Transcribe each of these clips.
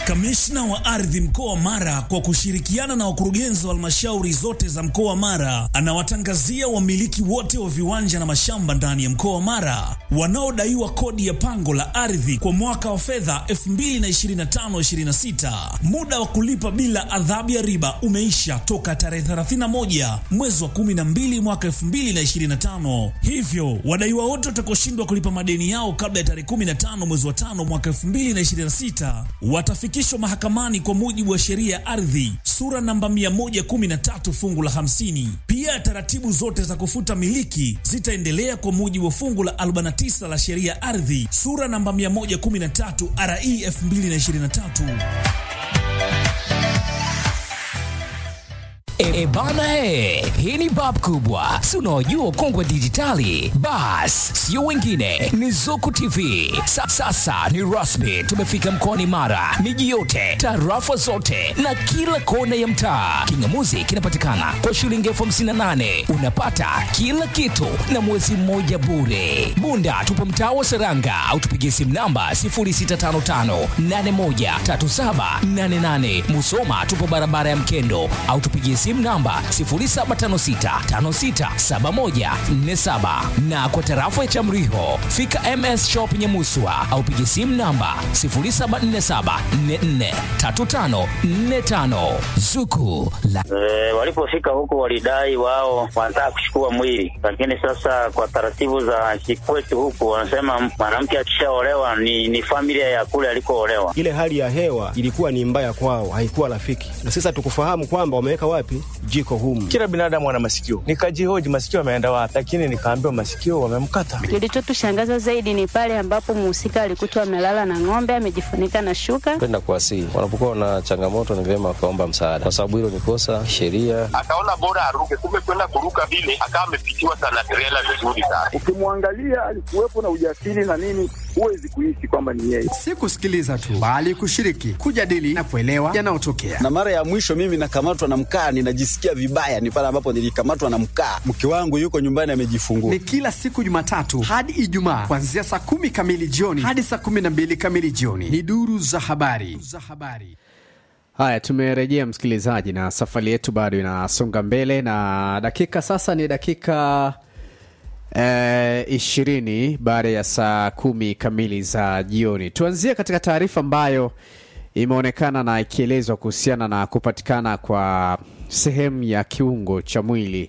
Kamishna wa ardhi mkoa wa Mara kwa kushirikiana na wakurugenzi wa halmashauri zote za mkoa wa Mara anawatangazia wamiliki wote wa viwanja na mashamba ndani ya mkoa wa Mara wanaodaiwa kodi ya pango la ardhi kwa mwaka wa fedha 2025/26. Muda wa kulipa bila adhabu ya riba umeisha toka tarehe 31 mwezi wa 12 mwaka 2025. Hivyo wadaiwa wote watakaoshindwa kulipa madeni yao kabla ya tarehe 15 mwezi wa 5 mwaka 2026 watafikishwa mahakamani kwa mujibu wa sheria ya ardhi sura namba 113 fungu la 50. Pia taratibu zote za kufuta miliki zitaendelea kwa mujibu wa fungu la 49 la sheria ya ardhi sura namba 113 RE 2023. E bana, e, hii ni bab kubwa, si unaojua kongwe dijitali. Bas sio wengine, ni Zuku TV. Sa, sasa ni rasmi, tumefika mkoani Mara, miji yote, tarafa zote na kila kona ya mtaa. Kingamuzi kinapatikana kwa shilingi elfu hamsini na nane unapata kila kitu na mwezi mmoja bure. Bunda tupo mtaa wa Seranga au tupigie simu namba 0655813788. Musoma tupo barabara ya Mkendo au tupigie simu namba 0756567147 na kwa tarafa ya Chamriho fika MS Shop Nyamuswa au pigie simu namba 0747443545 Zuku la E, walipofika huko walidai wao wanataka kuchukua mwili, lakini sasa kwa taratibu za kikwetu huku wanasema mwanamke akishaolewa ni, ni familia ya kule alikoolewa. Ile hali ya hewa ilikuwa ni mbaya kwao, haikuwa rafiki, na sasa tukufahamu kwamba wameweka wapi jiko humu. Kila binadamu ana masikio, nikajihoji masikio ameenda wapi, lakini nikaambiwa masikio wamemkata. Kilichotushangaza zaidi ni pale ambapo mhusika alikutwa amelala na ng'ombe amejifunika na shuka. kwenda kuwasihi. Wanapokuwa na changamoto, ni vyema wakaomba msaada, kwa sababu hilo ni kosa sheria. akaona bora aruke, kumbe kwenda kuruka vile akawa amepitiwa sana trela vizuri sana. Ukimwangalia alikuwepo na ujasiri na nini, huwezi kuishi kwamba ni yeye. si kusikiliza tu bali kushiriki, kujadili na kuelewa yanayotokea. na mara ya mwisho mimi nakamatwa na mkaa, ninajisikia vibaya, ni pale ambapo nilikamatwa na mkaa. Mke wangu yuko nyumbani amejifungua. Ni kila siku Jumatatu hadi Ijumaa kuanzia saa kumi kamili jioni hadi saa kumi na mbili kamili jioni. Ni duru za habari za habari. Haya, tumerejea msikilizaji, na safari yetu bado inasonga mbele, na dakika sasa ni dakika eh, ishirini baada ya saa kumi kamili za jioni. Tuanzie katika taarifa ambayo imeonekana na ikielezwa kuhusiana na kupatikana kwa sehemu ya kiungo cha mwili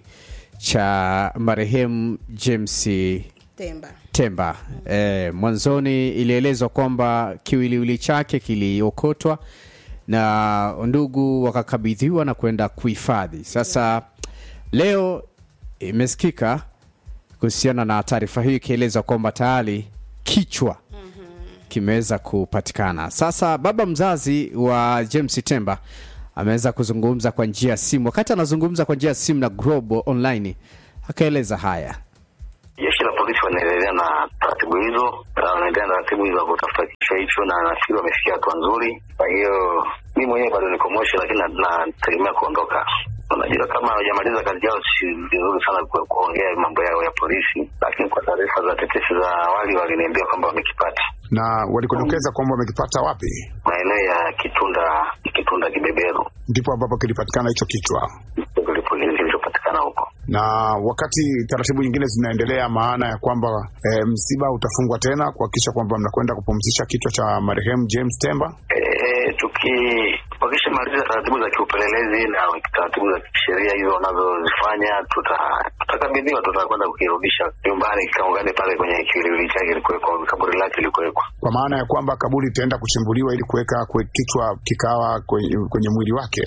cha marehemu James Temba. Temba. Eh, mwanzoni ilielezwa kwamba kiwiliwili chake kiliokotwa na ndugu wakakabidhiwa na kwenda kuhifadhi. Sasa leo imesikika kuhusiana na taarifa hii ikieleza kwamba tayari kichwa kimeweza kupatikana. Sasa baba mzazi wa James Temba ameweza kuzungumza kwa njia ya simu. Wakati anazungumza kwa njia ya simu na Global Online, akaeleza haya. Jeshi la polisi wanaendelea na taratibu hizo, na wanaendelea na taratibu hizo za kutafuta kichwa hicho, na nafikiri wamefikia hatua nzuri. Kwa hiyo mi mwenyewe bado niko Moshi, lakini na- nategemea kuondoka. Unajua, kama hawajamaliza kazi yao, si vizuri sana ku- kuongea mambo yao ya polisi, lakini kwa taarifa za tetesi za awali waliniambia kwamba wamekipata na walikodokeza kwamba wamekipata wapi, maeneo ya Kitunda, Kitunda Kibeberu, ndipo ambapo kilipatikana hicho kichwa. ndipo kilichopatikana huko. Na wakati taratibu nyingine zinaendelea, maana ya kwamba e, msiba utafungwa tena kuhakikisha kwamba mnakwenda kupumzisha kichwa cha marehemu James Temba. Eh, tuki wakishamaliza taratibu za kiupelelezi na taratibu za kisheria hizo wanazozifanya, tuta- tutakabidhiwa, tutakwenda kukirudisha nyumbani kikaungane pale kwenye kiwiliwili chake ilikuwekwa, kaburi lake ilikuwekwa. kwa maana ya kwamba kaburi itaenda kuchimbuliwa ili kuweka kwe- kichwa kikawa kwenye, kwenye mwili wake.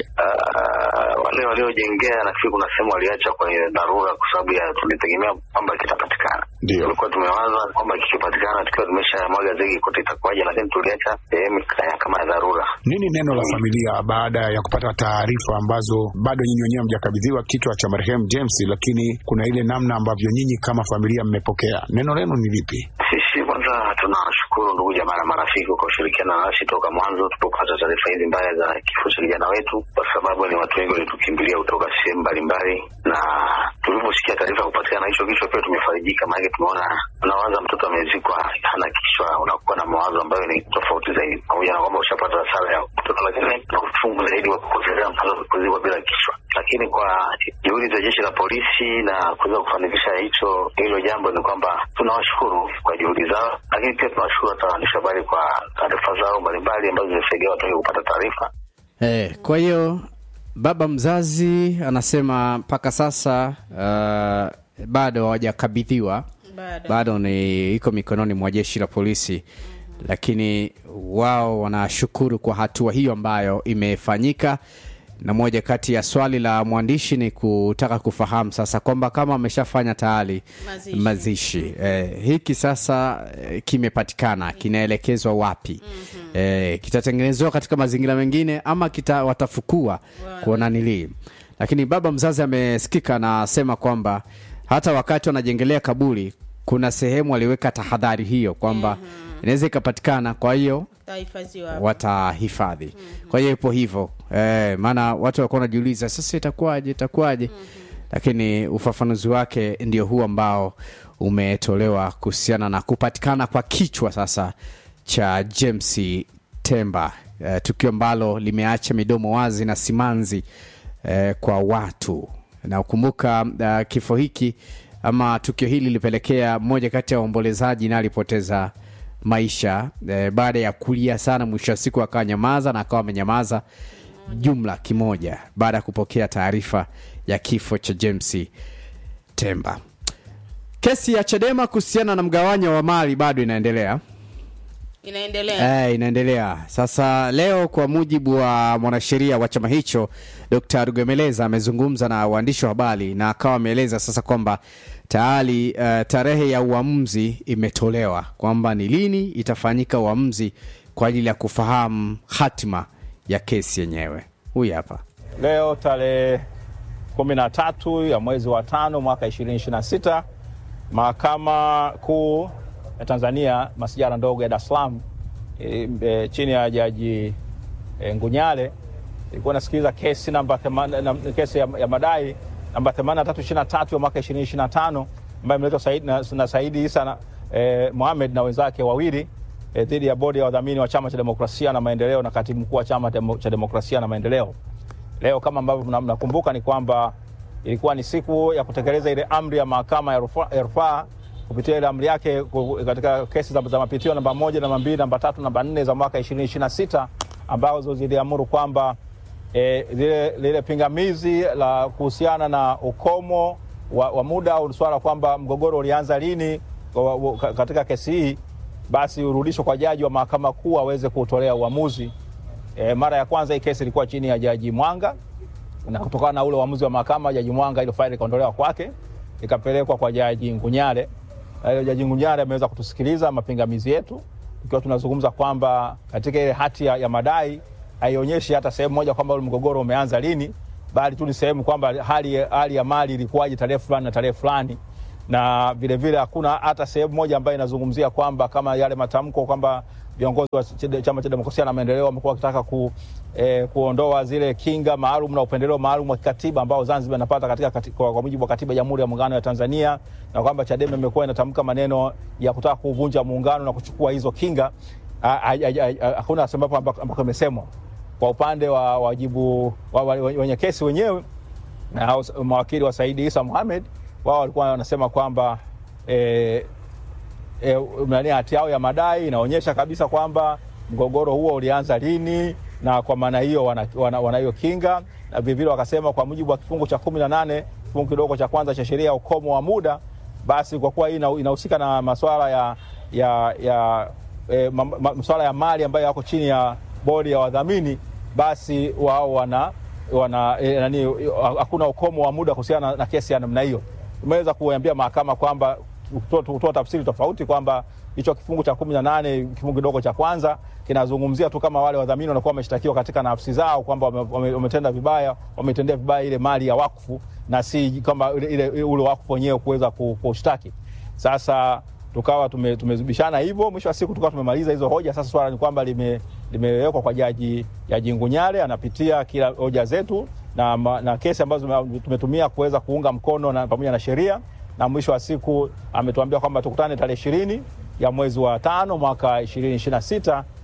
Ah, wale waliojengea nafikiri kuna sehemu waliacha kwenye dharura, kwa sababu ya tulitegemea kwamba kitapatikana. Ndio Tulikuwa tumewaza kwamba kikipatikana tukiwa tumesha mwaga zegi kote itakuwaje, lakini tuliacha sehemu ya- kama ya dharura. Nini neno la familia baada ya kupata taarifa ambazo bado nyinyi wenyewe hamjakabidhiwa kichwa cha marehemu James, lakini kuna ile namna ambavyo nyinyi kama familia mmepokea, neno lenu ni lipi? Sisi kwanza tunashukuru ndugu jamaa na marafiki kwa kushirikiana nasi toka mwanzo tulipopata taarifa hizi mbaya za kifo cha kijana wetu, kwa sababu ni watu wengi walitukimbilia kutoka sehemu mbalimbali, na tuliposikia taarifa ya kupatikana hicho kichwa pia tumefarijika, maanake tumeona, unawaza mtoto amezikwa hana kichwa, unakuwa na mawazo ambayo ni tofauti zaidi, pamoja na kwamba ushapata hasara ya lakini na uchungu zaidi wa kupotelea mpaka kuzikwa bila kichwa. Lakini kwa juhudi za jeshi la polisi na kuweza kufanikisha hicho hilo jambo, ni kwamba tunawashukuru kwa juhudi zao, lakini pia tunawashukuru hata waandishi habari kwa taarifa zao mbalimbali ambazo zimesaidia watu wengi kupata taarifa. Eh, kwa hiyo baba mzazi anasema mpaka sasa uh, bado hawajakabidhiwa Bado. bado ni iko mikononi mwa jeshi la polisi lakini wao wanashukuru kwa hatua hiyo ambayo imefanyika na moja kati ya swali la mwandishi ni kutaka kufahamu sasa kwamba kama ameshafanya tayari Mazishi. mazishi eh, hiki sasa eh, kimepatikana kinaelekezwa wapi mm-hmm. eh, kitatengenezewa katika mazingira mengine ama kita watafukua kuona nilii lakini baba mzazi amesikika anasema kwamba hata wakati wanajengelea kaburi kuna sehemu waliweka tahadhari hiyo kwamba inaweza ikapatikana kwa hiyo Tahifadhiwa hapo. watahifadhi kwa hiyo ipo hivyo eh, maana watu walikuwa wanajiuliza sasa itakuwaje itakuwaje lakini ufafanuzi wake ndio huu ambao umetolewa kuhusiana na kupatikana kwa kichwa sasa cha james temba eh, tukio ambalo limeacha midomo wazi na simanzi eh, kwa watu na ukumbuka uh, kifo hiki ama tukio hili lilipelekea mmoja kati ya waombolezaji na alipoteza maisha eh, baada ya kulia sana mwisho wa siku akawa nyamaza na akawa amenyamaza jumla kimoja baada ya kupokea taarifa ya kifo cha james temba kesi ya chadema kuhusiana na mgawanyo wa mali bado inaendelea Inaendelea. Eh, inaendelea sasa. Leo kwa mujibu wa mwanasheria wa chama hicho Dr. Rugemeleza amezungumza na waandishi wa habari na akawa ameeleza sasa kwamba tayari uh, tarehe ya uamuzi imetolewa kwamba ni lini itafanyika uamuzi kwa ajili ya kufahamu hatima ya kesi yenyewe. Huyu hapa. Leo tarehe kumi na tatu ya mwezi wa tano mwaka ishirini ishirini na sita mahakama kuu ya Tanzania masijara ndogo ya Dar es Salaam e, e, chini ya jaji e, Ngunyale ilikuwa inasikiliza kesi namba themani- na, kesi ya, ya madai namba 8323 ya mwaka 2025 ambayo imeletwa Said, na, na Saidi Isa na, e, Mohamed na wenzake wawili e, dhidi ya bodi ya wadhamini wa Chama cha Demokrasia na Maendeleo na katibu mkuu wa Chama Demo- cha Demokrasia na Maendeleo. Leo kama ambavyo mna- mnakumbuka ni kwamba ilikuwa ni siku ya kutekeleza ile amri ya mahakama ya rufa- ya rufaa kupitia ile amri yake ku- katika kesi za, za mapitio namba moja, namba mbili, namba tatu, namba nne za mwaka 2026 ambazo ziliamuru kwamba e, lile, lile pingamizi la kuhusiana na ukomo wa, wa muda au swala kwamba mgogoro ulianza lini wa, wa, ka- katika kesi hii basi urudishwe kwa jaji wa mahakama kuu aweze kuutolea uamuzi. E, mara ya kwanza hii kesi ilikuwa chini ya jaji Mwanga na kutokana na ule uamuzi wa mahakama jaji Mwanga, ile faili ikaondolewa kwake ikapelekwa kwa jaji Ngunyale. Na ile jaji Ngunyale ameweza kutusikiliza mapingamizi yetu, ikiwa tunazungumza kwamba katika ile hati ya, ya madai haionyeshi hata sehemu moja kwamba ule mgogoro umeanza lini, bali tu ni sehemu kwamba hali, hali ya mali ilikuwaje tarehe fulani na tarehe fulani na vilevile hakuna hata sehemu moja ambayo inazungumzia kwamba kama yale matamko kwamba viongozi wa Chade- chama cha demokrasia na maendeleo wamekuwa wakitaka ku, eh, kuondoa zile kinga maalum na upendeleo maalum wa kikatiba ambao Zanzibar inapata katika kati, kwa, kwa mujibu wa katiba ya Jamhuri ya Muungano ya Tanzania na kwamba Chadema imekuwa inatamka maneno ya kutaka kuvunja muungano na kuchukua hizo kinga. Ha- ha- ha- ha- Hakuna sehemu ambako ambako imesemwa kwa upande wa wajibu wa, wa, wenye kesi wenyewe na hao mawakili wa Saidi Isa Mohamed wao walikuwa wanasema kwamba eh, e, nani hati yao ya madai inaonyesha kabisa kwamba mgogoro huo ulianza lini na kwa maana hiyo wana, wana, wana hiyo kinga na vilevile wakasema kwa mujibu wa kifungu cha kumi na nane kifungu kidogo cha kwanza cha sheria ya ukomo wa muda basi kwa kuwa hii ina- inahusika na maswala ya, ya, ya e, ma, ma, maswala ya mali ambayo yako chini ya bodi ya wadhamini basi wao wana wana e, nani hakuna ukomo wa muda kuhusiana na, na kesi ya namna hiyo umeweza kuambia mahakama kwamba kutoa- kutoa tafsiri tofauti kwamba hicho kifungu cha kumi na nane kifungu kidogo cha kwanza kinazungumzia tu kama wale wadhamini wanakuwa wameshtakiwa katika nafsi zao kwamba wame- wame- wametenda vibaya wametendea vibaya ile mali ya wakfu na si kama ile, ile, ule wakfu wenyewe kuweza ku- kushtaki sasa tukawa tume- tumezibishana hivyo mwisho wa siku tukawa tumemaliza hizo hoja sasa swala ni kwamba lime- limewekwa kwa jaji jaji ngunyale anapitia kila hoja zetu na, ma- na kesi ambazo tume- tumetumia kuweza kuunga mkono na pamoja na sheria na mwisho wa siku ametuambia kwamba tukutane tarehe ishirini ya mwezi wa tano mwaka ishirini ishiri na sita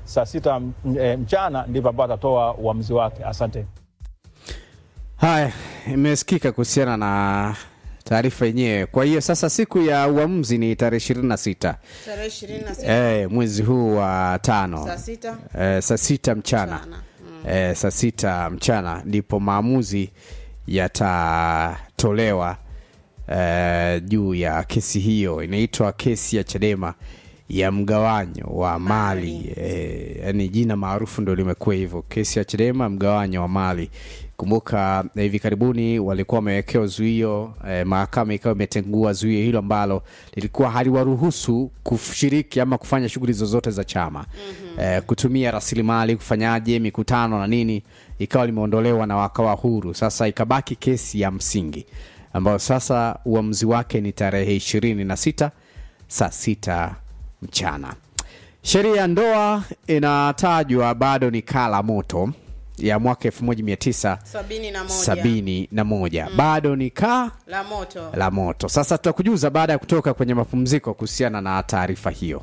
saa sita m- eh, mchana ndipo ambao atatoa uamuzi wake. Asante. Haya, imesikika kuhusiana na taarifa yenyewe. Kwa hiyo sasa siku ya uamuzi ni tarehe ishirini na sita tarehe ishirini na sita eh, mwezi huu wa tano saa sita eh, saa sita mchana eh, saa sita mchana ndipo maamuzi yatatolewa eh, juu ya kesi hiyo. Inaitwa kesi ya Chadema ya mgawanyo wa mali eh, yani jina maarufu ndo limekuwa hivyo, kesi ya Chadema mgawanyo wa mali. Kumbuka eh, hivi karibuni walikuwa wamewekewa zuio eh, mahakama ikawa imetengua zuio hilo ambalo lilikuwa haliwaruhusu kushiriki ama kufanya shughuli zozote za chama mm-hmm. eh, kutumia rasilimali kufanyaje mikutano na nini, ikawa limeondolewa na wakawa huru. Sasa ikabaki kesi ya msingi ambayo sasa uamuzi wake ni tarehe ishirini na sita saa sita mchana. Sheria ya ndoa inatajwa bado ni kaa la moto ya mwaka 1971 sabini na moja sabini na moja bado ni kaa la moto la moto. Sasa tutakujuza baada ya kutoka kwenye mapumziko kuhusiana na taarifa hiyo.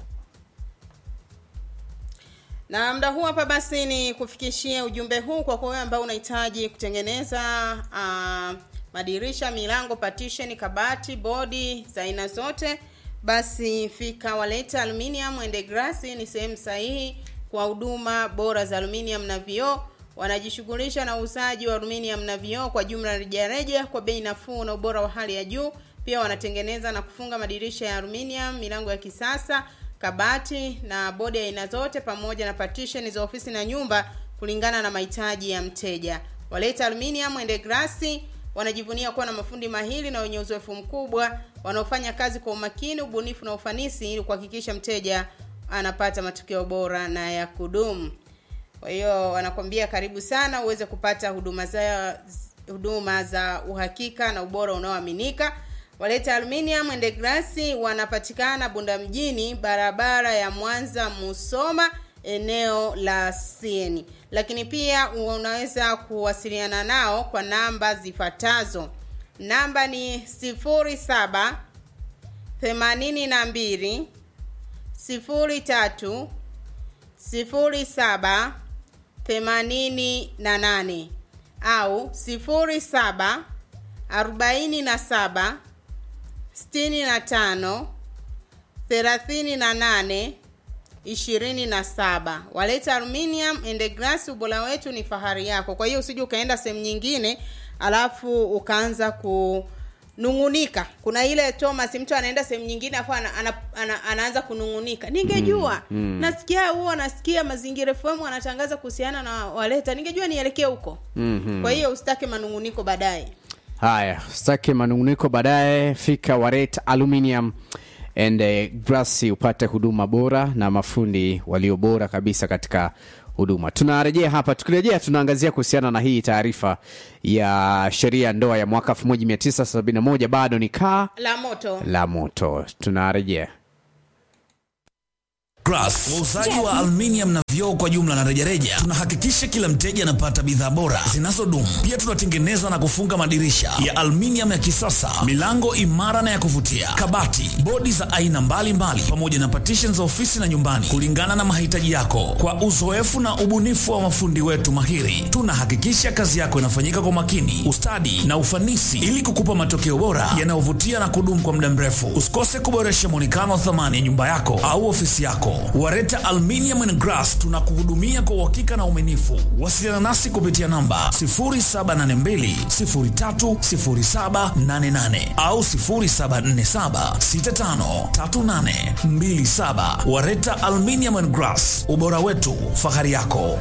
na muda huu hapa basi ni kufikishia ujumbe huu kwa wewe ambao unahitaji kutengeneza uh, madirisha milango partition kabati bodi za aina zote basi fika waleta aluminium and glass ni sehemu sahihi kwa huduma bora za aluminium na vioo wanajishughulisha na uuzaji wa aluminium na vioo kwa jumla rejareja kwa bei nafuu na ubora wa hali ya juu pia wanatengeneza na kufunga madirisha ya aluminium milango ya kisasa kabati na bodi ya aina zote pamoja na partition za ofisi na nyumba kulingana na mahitaji ya mteja waleta aluminium and glass wanajivunia kuwa na mafundi mahili na wenye uzoefu mkubwa wanaofanya kazi kwa umakini ubunifu na ufanisi ili kuhakikisha mteja anapata matokeo bora na ya kudumu kwa hiyo wanakwambia karibu sana uweze kupata huduma za huduma za uhakika na ubora unaoaminika waleta aluminium and glass wanapatikana bunda mjini barabara ya mwanza musoma eneo la sieni lakini pia unaweza kuwasiliana nao kwa namba zifuatazo namba ni 07 82 03 07 88 au 07 47 65 38 27 waleta aluminium and glass ubora wetu ni fahari yako kwa hiyo usije ukaenda sehemu nyingine alafu ukaanza kunungunika kuna ile thomas mtu anaenda sehemu nyingine afu ana, ana, ana, anaanza kunungunika ningejua Mm, mm. nasikia huo nasikia mazingira fm wanatangaza kuhusiana na waleta ningejua nielekee huko Mhm. kwa hiyo usitake manunguniko baadaye Haya, sitaki manunguniko baadaye. Fika Waret Aluminium and uh, Glass upate huduma bora na mafundi walio bora kabisa katika huduma. Tunarejea hapa, tukirejea tunaangazia kuhusiana na hii taarifa ya sheria ya ndoa ya mwaka 1971 bado ni kaa la moto la moto. Tunarejea. Grass, wauzaji wa aluminium na vioo kwa jumla na rejareja. Tunahakikisha kila mteja anapata bidhaa bora zinazodumu. Pia tunatengeneza na kufunga madirisha ya aluminium ya kisasa, milango imara na ya kuvutia, kabati, bodi za aina mbalimbali, pamoja na partition za ofisi na nyumbani, kulingana na mahitaji yako. Kwa uzoefu na ubunifu wa mafundi wetu mahiri, tunahakikisha kazi yako inafanyika kwa makini, ustadi na ufanisi, ili kukupa matokeo bora yanayovutia na kudumu kwa muda mrefu. Usikose kuboresha mwonekano wa thamani ya nyumba yako au ofisi yako. Wareta Aluminium and Glass tunakuhudumia kwa uhakika na uaminifu. Wasiliana nasi kupitia namba 0782030788 au 0747653827. Wareta Aluminium and Glass, ubora wetu, fahari yako.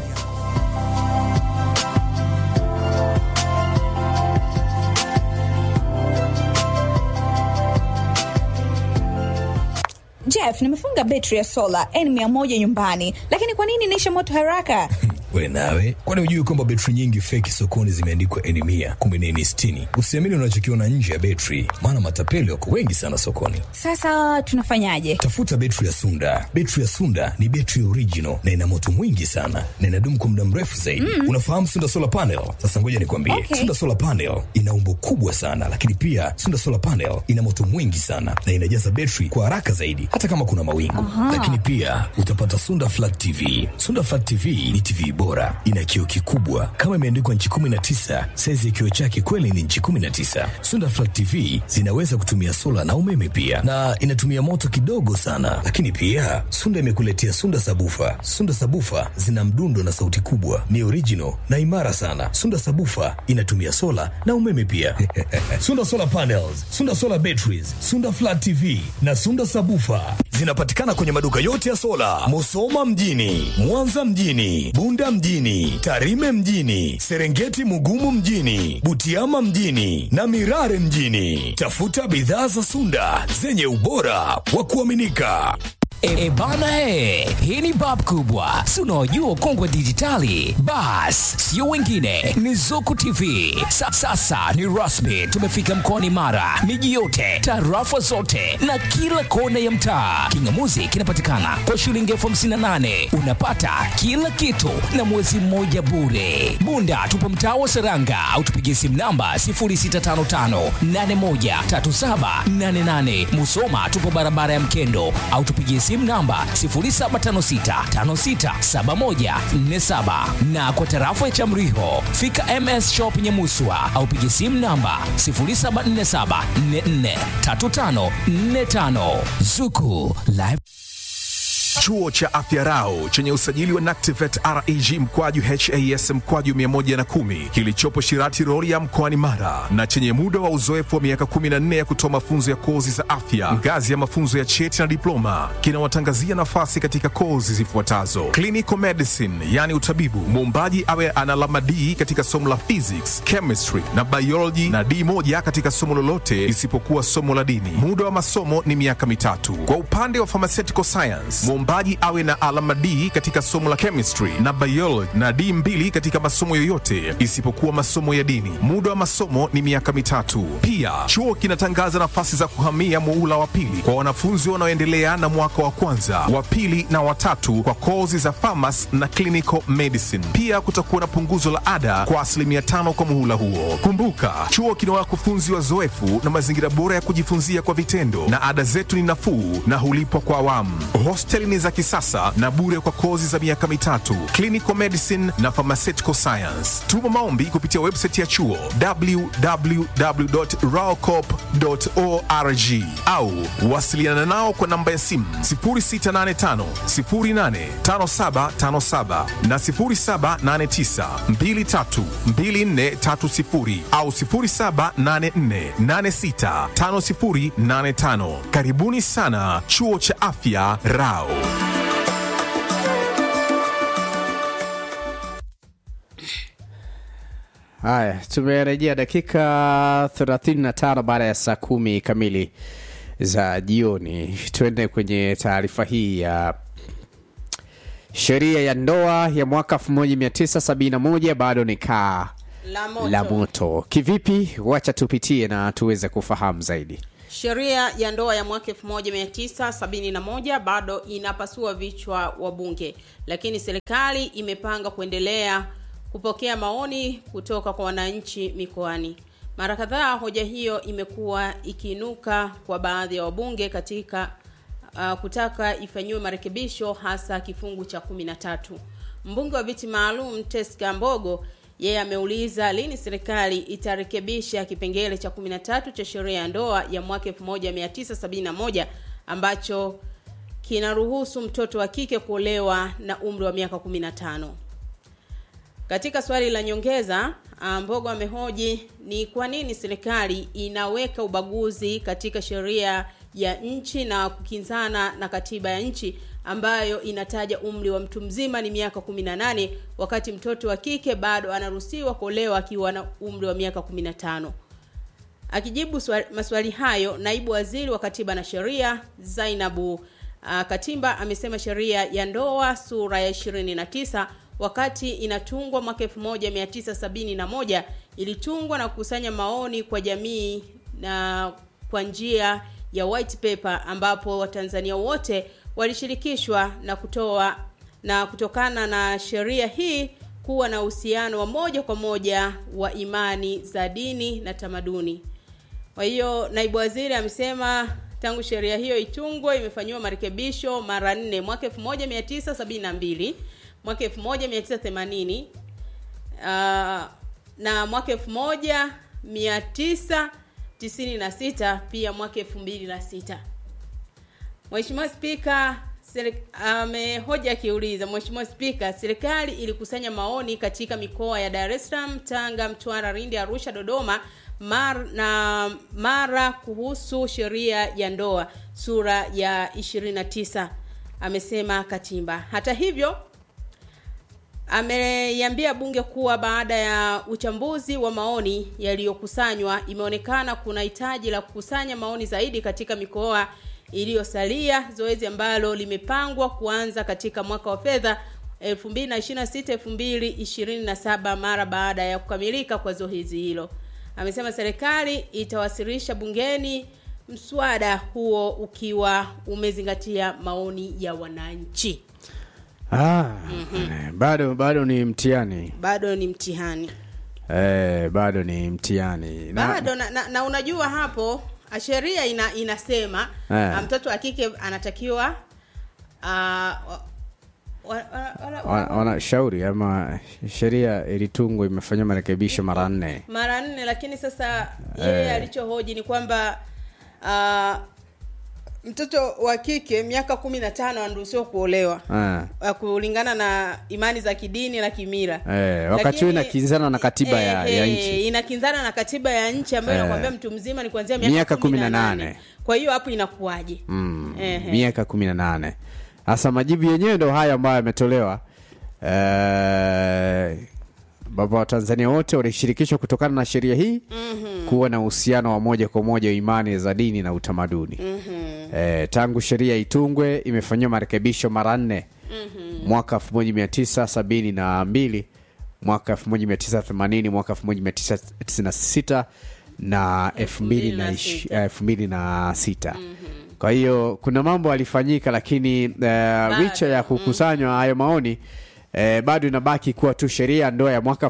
Jeff, nimefunga betri ya sola N100 nyumbani, lakini kwa nini inaisha moto haraka? We nawe, kwani hujui kwamba betri nyingi feki sokoni zimeandikwa eni mia kumbe ni eni sitini? Usiamini unachokiona nje ya betri, maana matapeli wako wengi sana sokoni. Sasa tunafanyaje? Tafuta betri ya Sunda. Betri ya Sunda ni betri original na ina moto mwingi sana na inadumu kwa muda mrefu zaidi. Mm. Unafahamu Sunda solar panel? Sasa ngoja nikwambie, Okay. Sunda solar panel ina umbo kubwa sana, lakini pia Sunda solar panel ina moto mwingi sana na inajaza betri kwa haraka zaidi, hata kama kuna mawingu. Aha. Lakini pia utapata Sunda flat TV. Sunda flat TV ni TV bora, ina kioo kikubwa kama imeandikwa nchi 19. Saizi ya kioo chake kweli ni nchi 19. Sunda flat TV zinaweza kutumia sola na umeme pia, na inatumia moto kidogo sana. Lakini pia Sunda imekuletea Sunda sabufa. Sunda sabufa zina mdundo na sauti kubwa, ni original na imara sana. Sunda sabufa inatumia sola na umeme pia. Sunda solar panels, Sunda solar batteries, Sunda flat TV na Sunda sabufa zinapatikana kwenye maduka yote ya sola, Musoma mjini, Mwanza mjini, Bunda mjini, Tarime mjini, Serengeti Mugumu mjini, Butiama mjini na Mirare mjini. Tafuta bidhaa za Sunda zenye ubora wa kuaminika. E, bana e, hii ni bab kubwa, si unaojua ukongwe dijitali. Bas, sio wengine, ni Zuku TV. Sa, sasa ni rasmi, tumefika mkoani Mara, miji yote, tarafa zote na kila kona ya mtaa. Kingamuzi kinapatikana kwa shilingi elfu hamsini na nane unapata kila kitu na mwezi mmoja bure. Bunda tupo mtaa wa Seranga au tupigie simu namba 0655813788. Musoma tupo barabara ya Mkendo au tupigie simu namba 0756567147 na kwa tarafa ya Chamriho fika MS Shop Nyamuswa au pigie simu namba 0747443545 Zuku Live Chuo cha Afya Rau chenye usajili wa NACTIVATE reg mkwaju has mkwaju 110 kilichopo Shirati Rorya mkoani Mara na chenye muda wa uzoefu wa miaka 14 ya kutoa mafunzo ya kozi za afya ngazi ya mafunzo ya cheti na diploma kinawatangazia nafasi katika kozi zifuatazo: clinical medicine, yani utabibu, muombaji awe ana alama D katika somo la physics, chemistry na biology na D moja katika somo lolote isipokuwa somo la dini. Muda wa masomo ni miaka mitatu. Kwa upande wa pharmaceutical science, mwombaji awe na alama D katika somo la chemistry na biology na D mbili katika masomo yoyote isipokuwa masomo ya dini. Muda wa masomo ni miaka mitatu. Pia chuo kinatangaza nafasi za kuhamia muula wa pili kwa wanafunzi wanaoendelea na mwaka wa kwanza, wa pili na watatu kwa kozi za pharmacy na clinical medicine. Pia kutakuwa na punguzo la ada kwa asilimia tano kwa muhula huo. Kumbuka, chuo kina wakufunzi wazoefu na mazingira bora ya kujifunzia kwa vitendo, na ada zetu ni nafuu na hulipwa kwa awamu. Hosteli ni za kisasa na bure kwa kozi za miaka mitatu, clinical medicine na pharmaceutical science. Tuma maombi kupitia website ya chuo www.raocop.org au wasiliana nao kwa namba ya simu 0685 085757 na 0789 232430 au 0784865085. Karibuni sana chuo cha afya Rao. Haya, tumerejea dakika 35 baada ya saa kumi kamili za jioni. Tuende kwenye taarifa hii ya sheria ya ndoa ya mwaka 1971 bado ni kaa La moto. la moto. Kivipi? Wacha tupitie na tuweze kufahamu zaidi. Sheria ya ndoa ya mwaka 1971 bado inapasua vichwa wa bunge, lakini serikali imepanga kuendelea kupokea maoni kutoka kwa wananchi mikoani. Mara kadhaa hoja hiyo imekuwa ikiinuka kwa baadhi ya wabunge katika uh, kutaka ifanyiwe marekebisho hasa kifungu cha 13. Mbunge wa viti maalum Teska Mbogo yeye ameuliza lini serikali itarekebisha kipengele cha 13 cha sheria ya ndoa ya mwaka 1971 ambacho kinaruhusu mtoto wa kike kuolewa na umri wa miaka 15. Katika swali la nyongeza, ah, Mbogo amehoji ni kwa nini serikali inaweka ubaguzi katika sheria ya nchi na kukinzana na katiba ya nchi ambayo inataja umri wa mtu mzima ni miaka 18 wakati mtoto wa kike bado anaruhusiwa kuolewa akiwa na umri wa miaka 15. Akijibu swali, maswali hayo, naibu waziri wa katiba na sheria Zainabu uh, Katimba amesema sheria ya ndoa sura ya 29 wakati inatungwa mwaka 1971 ilitungwa na kukusanya maoni kwa jamii na kwa njia ya white paper ambapo watanzania wote walishirikishwa na kutoa na kutokana na sheria hii kuwa na uhusiano wa moja kwa moja wa imani za dini na tamaduni kwa hiyo naibu waziri amesema tangu sheria hiyo itungwe imefanyiwa marekebisho mara nne mwaka 1972 mwaka 1980 uh, na mwaka 1996 pia mwaka 2006 Mheshimiwa Spika amehoja um, akiuliza Mheshimiwa Spika, serikali ilikusanya maoni katika mikoa ya Dar es Salaam, Tanga, Mtwara, Lindi, Arusha, Dodoma mar, na Mara kuhusu sheria ya ndoa sura ya 29, amesema Katimba. Hata hivyo ameiambia bunge kuwa baada ya uchambuzi wa maoni yaliyokusanywa imeonekana kuna hitaji la kukusanya maoni zaidi katika mikoa iliyosalia, zoezi ambalo limepangwa kuanza katika mwaka wa fedha 2026-2027 mara baada ya kukamilika kwa zoezi hilo. Amesema serikali itawasilisha bungeni mswada huo ukiwa umezingatia maoni ya wananchi. Ah, mm-hmm. bado bado ni mtihani Bado ni mtihani. eh, bado ni mtihani na, Bado na, na, na unajua hapo sheria ina, inasema Eh. ah, mtoto wa kike anatakiwa uh, wa, wa, wa, wa, wana- wanashauri ama sheria ilitungwa imefanyiwa marekebisho mara nne mara nne lakini sasa yeye Eh. alichohoji ni kwamba uh, mtoto wa kike miaka kumi na tano anaruhusiwa kuolewa Ah. uh, kulingana na imani za kidini na kimila Eh, wakati huo Lakini- inakinzana na katiba ya, Eh, ya eh, nchi inakinzana na katiba ya nchi ambayo Eh. inakwambia mtu mzima ni kuanzia miaka miaka kumi kumi na na nane nane kwa hiyo hapo inakuwaje mm, Ehe. miaka kumi na nane hasa majibu yenyewe ndo haya ambayo yametolewa eh, baba wa tanzania wote walishirikishwa kutokana na sheria hii Mhm. kuwa na uhusiano wa moja kwa moja wa imani za dini na utamaduni Mhm. eh, tangu sheria itungwe imefanyiwa marekebisho mara nne Mhm. mwaka 1972 mwaka 1980 mwaka 1996 na 2006 kwa hiyo kuna mambo alifanyika lakini uh, licha ya kukusanywa hayo maoni Eh, bado inabaki kuwa tu sheria ya ndoa ya mwaka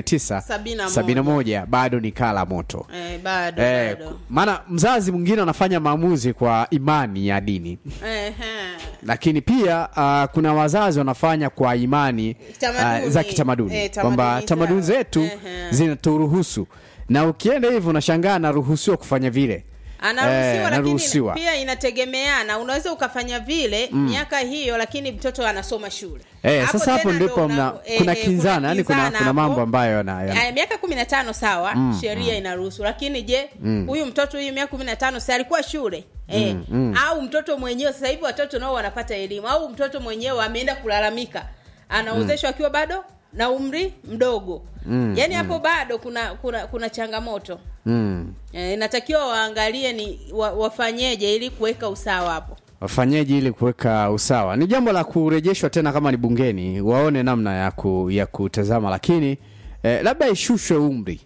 1971 bado ni kala moto eh, bado eh, bado maana mzazi mwingine anafanya maamuzi kwa imani ya dini Ehe. lakini pia uh, kuna wazazi wanafanya kwa imani Tamaduni. uh, za kitamaduni Eh, kwamba tamaduni tamaduni zao. zetu Ehe. zinaturuhusu na ukienda hivyo unashangaa anaruhusiwa kufanya vile anaruhusiwa Eh, lakini anaruhusiwa. pia inategemeana unaweza ukafanya vile Mm. miaka hiyo lakini mtoto anasoma shule Eh, sasa hapo tena ndipo ndo mna, una- eh, kuna eh, kinzana yani kuna, kinzana kuna hapo. mambo ambayo yana, yana, Aya, miaka kumi na tano sawa Mm, sheria mm. inaruhusu lakini je Mm. huyu mtoto huyu miaka kumi na tano si alikuwa shule eh, Mm, mm. au mtoto mwenyewe sasa hivi watoto nao wanapata elimu au mtoto mwenyewe ameenda kulalamika anaozeshwa akiwa bado na umri mdogo Mm, yaani mm. hapo bado kuna kuna kuna changamoto mm. Eh, inatakiwa waangalie ni wa, wafanyeje ili kuweka usawa hapo wafanyeji ili kuweka usawa ni jambo la kurejeshwa tena kama ni bungeni waone namna ya, ku, ya kutazama lakini eh, labda ishushwe umri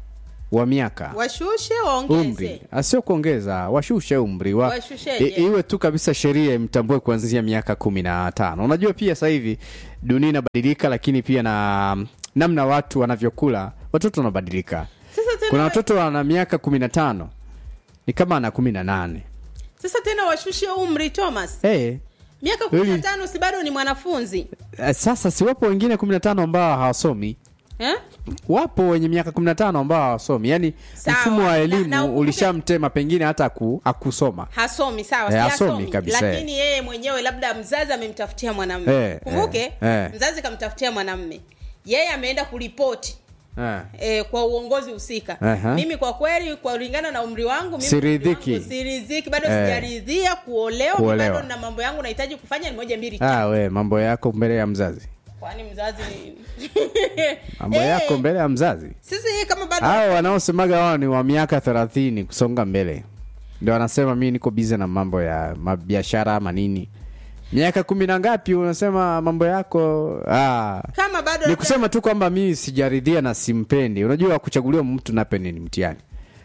wa miaka washushe waongeze umri asio kuongeza washushe umri wa, Washusheje? i, iwe tu kabisa sheria imtambue kuanzia miaka kumi na tano unajua pia sasa hivi dunia inabadilika lakini pia na namna watu wanavyokula watoto wanabadilika sasa tena, kuna watoto wana miaka kumi na tano ni kama ana kumi na nane sasa tena washushe umri thomas hey, miaka kumi na Really? tano si bado ni mwanafunzi Eh, sasa si wapo wengine kumi na tano ambao hawasomi eh? wapo wenye miaka kumi na tano ambao hawasomi yaani Sawa. mfumo wa Na- elimu na ukumbuke- ulishamtema pengine hata aku, akusoma hasomi sawa Eh, si hasomi hasomi kabisa, eh. lakini yeye mwenyewe labda mzazi amemtafutia mwanamme Eh, kumbuke eh, eh. mzazi kamtafutia mwanamme yeye ameenda kuripoti eh. E, kwa uongozi husika Aha. mimi kwa kweli kwa kulingana na umri wangu mimi Siridhiki. umri wangu siridhiki bado Eh. sijaridhia kuolewa, Kuolewa. bado na mambo yangu nahitaji kufanya ni moja mbili ah, we mambo yako mbele ya mzazi kwani mzazi ni mambo Eh, yako mbele ya mzazi sisi yeye kama bado hao wanaosemaga wao ni wa miaka thelathini kusonga mbele ndio wanasema mi niko bize na mambo ya mabiashara ama nini miaka kumi na ngapi unasema mambo yako ah. kama bado ni labda- kusema tu kwamba mimi sijaridhia na simpendi unajua kuchaguliwa mtu nape ni mtihani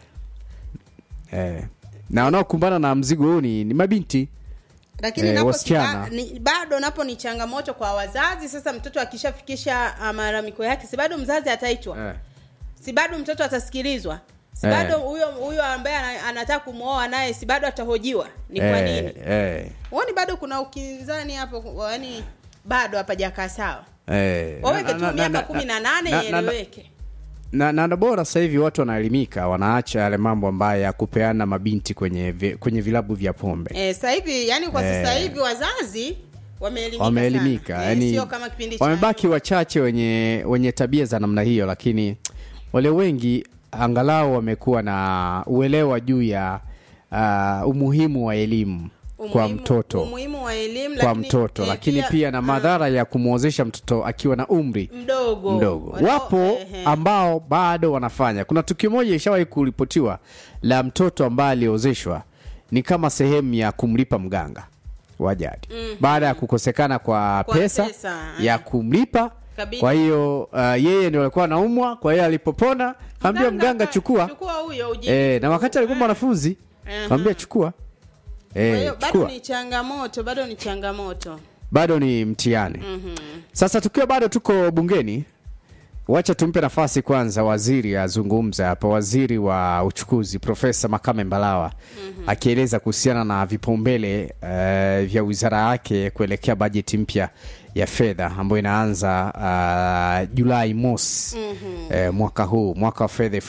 eh. na wanaokumbana na mzigo huu ni, ni mabinti lakini eh, napo wasichana. si, ba- ni, bado napo ni changamoto kwa wazazi sasa mtoto akishafikisha ah, malalamiko yake si bado mzazi ataitwa eh. si bado mtoto atasikilizwa si Eh. bado huyo huyo ambaye ana- anataka kumwoa naye si bado atahojiwa ni kwa eh, nini eh, huoni bado kuna ukinzani hapo yaani bado hapajakaa sawa eh. waweke Na- tu na- na- miaka na- kumi na nane na- na- na- ieleweke na, na, na bora sasa hivi watu wanaelimika wanaacha yale mambo ambayo ya kupeana mabinti kwenye vi, kwenye vilabu vya pombe Eh, sasa hivi yani kwa sasa Eh. hivi wazazi wameelimika wameelimika sana. Eh, yani sio kama kipindi cha wamebaki wachache wenye wenye tabia za namna hiyo lakini wale wengi angalau wamekuwa na uelewa juu ya uh, umuhimu wa elimu kwa umuhimu- mtoto umuhimu wa elimu kwa lakini, mtoto eh, lakini pia, na madhara ya kumwozesha mtoto akiwa na umri mdogo mdogo Wanao- wapo ehe. ambao bado wanafanya kuna tukio moja ishawahi kuripotiwa la mtoto ambaye aliozeshwa ni kama sehemu ya kumlipa mganga wa jadi Mhm. baada ya kukosekana kwa, Kwa pesa, pesa, ya kumlipa Kabidi. kwa hiyo uh, yeye ndio alikuwa anaumwa kwa hiyo alipopona kaambia mganga chukua chukua huyo uji e, na wakati alikuwa mwanafunzi Aha. kaambia chukua kwa e, hiyo bado chukua ni changamoto bado ni changamoto bado ni mtihani Mhm. sasa tukiwa bado tuko bungeni wacha tumpe nafasi kwanza waziri azungumze hapa waziri wa uchukuzi profesa makame mbalawa mm-hmm. akieleza kuhusiana na vipaumbele uh, vya wizara yake kuelekea bajeti mpya ya fedha ambayo inaanza uh, julai mosi mm-hmm. uh, mwaka huu mwaka wa fedha